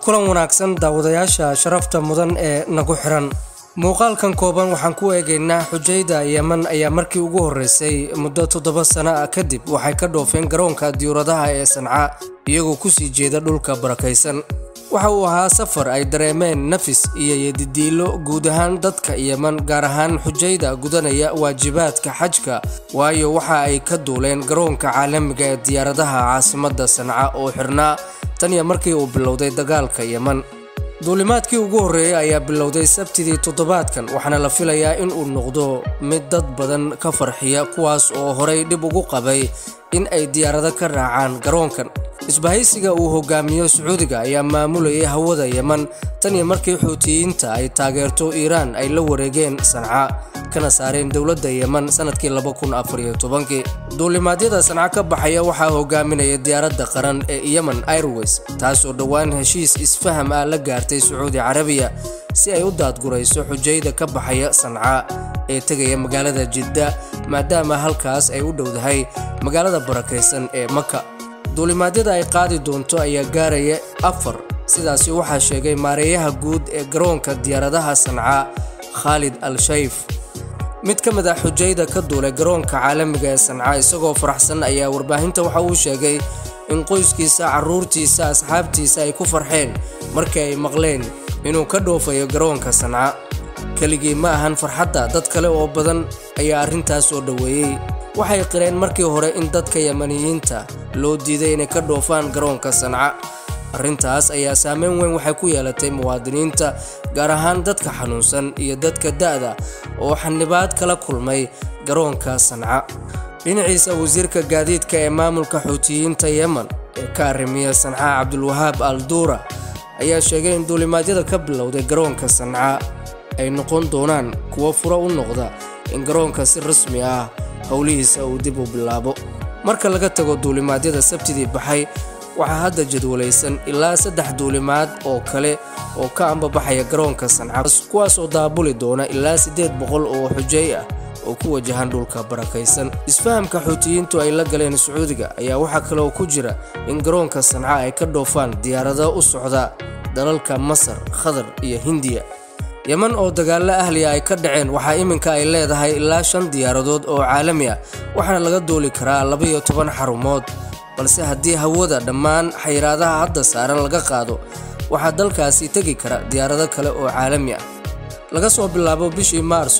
kulan wanaagsan daawadayaasha sharafta mudan ee nagu xiran muuqaalkan kooban waxaan ku eegaynaa xujayda yeman ayaa markii ugu horreysay muddo toddoba sano ah kadib waxay ka dhoofeen garoonka diyuuradaha ee sanca iyagoo kusii jeeda dhulka barakaysan waxa uu ahaa safar ay dareemeen nafis iyo yadidiilo guud ahaan dadka yeman gaar ahaan xujayda gudanaya waajibaadka xajka waayo waxa ay ka duuleen garoonka caalamiga ee diyaaradaha caasimadda sanca oo xirnaa tan iyo markii uu bilowday dagaalka yeman duulimaadkii ugu horreeyey ayaa bilowday sabtidii toddobaadkan waxaana la filayaa in uu noqdo mid dad badan ka farxiya kuwaas oo horay dhib ugu qabay in ay diyaarado ka raacaan garoonkan isbahaysiga uu hogaamiyo sacuudiga ayaa maamulayay hawada yeman tan iyo markii xuutiyiinta ay taageerto iiraan ay la wareegeen sanca kana saareen dowladda yeman sanadkii duulimaadyada sanca ka baxaya waxaa hogaaminaya diyaaradda qaran ee yemen airways taasoo dhowaan heshiis isfaham ah la gaartay sacuudi carabiya si ay u daadgurayso xujayda ka baxaya sanca ee tegaya magaalada jidda maadaama halkaas ay u dhowdahay magaalada barakaysan ee maka duulimaadyada ay qaadi doonto ayaa gaaraya afar sidaasi waxaa sheegay maareeyaha guud ee garoonka diyaaradaha sanca khaalid al shayf mid ka mid ah xujayda ka duulay garoonka caalamiga ee sanca isagoo faraxsan ayaa warbaahinta waxa uu sheegay in qoyskiisa carruurtiisa asxaabtiisa ay ku farxeen markii ay maqleen inuu ka dhoofayo garoonka sanca keligii ma ahan farxadda dad kale oo badan ayaa arrintaas soo dhoweeyey waxay qireen markii hore in dadka yamaniyiinta loo diiday inay ka dhoofaan garoonka sanca arrintaas ayaa saameyn weyn waxay ku yeelatay muwaadiniinta gaar ahaan dadka xanuunsan iyo dadka da'da oo xanibaad kala kulmay garoonka sanca dhinaciisa wasiirka gaadiidka ee maamulka xuutiyiinta yemen ee ka arrimiya sanca cabdulwahaab al duura ayaa sheegay in duulimaadyada ka bilowday garoonka sanca ay noqon doonaan kuwo furo u noqda in garoonka si rasmi ah howlihiisa uu dib u bilaabo marka laga tago duulimaadyada sabtidii baxay waxaa hadda jadwalaysan ilaa saddex duulimaad oo kale oo ka ambabaxaya garoonka sanca kuwaas oo daabuli doona ilaa siddeed boqol oo xujay ah oo ku wajahan dhulka barakaysan isfahamka xuutiyiintu ay la galeen sacuudiga ayaa waxaa kaleoo ku jira in garoonka sanca ay ka dhoofaan diyaarado u socda dalalka masar khadar iyo hindiya yeman oo dagaallo ahliya ay ka dhaceen waxaa iminka ay leedahay ilaa shan diyaaradood oo caalami ah waxaana laga duuli karaa laba-iyo toban xarumood balse haddii hawada dhammaan xayiraadaha hadda saaran laga qaado waxaa dalkaasi tegi kara diyaarado kale oo caalami ah laga soo bilaabo bishii maarso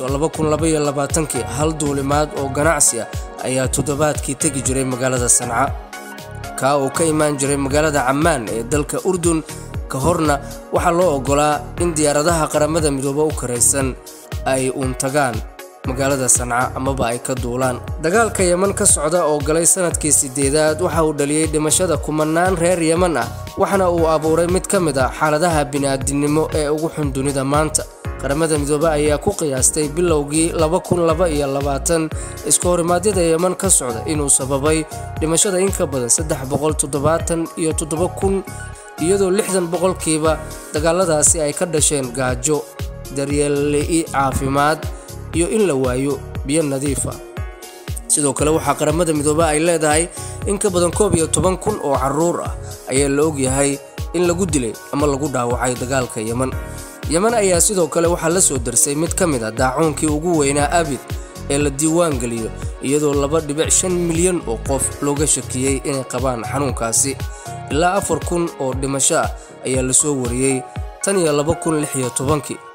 kii hal duulimaad oo ganacsi ah ayaa toddobaadkii tegi jiray magaalada sanca kaa oo ka imaan jiray magaalada cammaan ee dalka urdun ka horna waxaa loo oggolaa in diyaaradaha qaramada midoobe u karaysan ay uun tagaan magaalada sanca amaba ay ka duulaan dagaalka yeman ka socda oo galay sanadkii sideedaad waxa uu dhaliyey dhimashada kumanaan reer yeman ah waxaana uu abuuray mid ka mid ah xaaladaha bini'aadinimo ee ugu xun dunida maanta qaramada midoobe ayaa ku qiyaastay bilowgii iska horimaadyada yeman ka socda inuu sababay dhimashada in ka badan iyo kun iyadoo lixdan boqolkiiba dagaaladaasi ay ka dhasheen gaajo daryeelli'i caafimaad iyo in la waayo biyo nadiif ah sidoo kale waxaa qaramada midoobe ay leedahay in ka badan koob iyo toban kun oo carruur ah ayaa la ogyahay in lagu dilay ama lagu dhaawacay dagaalka yeman yeman ayaa sidoo kale waxaa la soo darsay mid ka mid a daacuunkii ugu weynaa abid ee la diiwaan geliyo iyadoo laba dhibic shan milyan oo qof looga shakiyey inay qabaan xanuunkaasi ilaa afar kun oo dhimasho ah ayaa la soo wariyey tan iyo laba kun lix iyo tobankii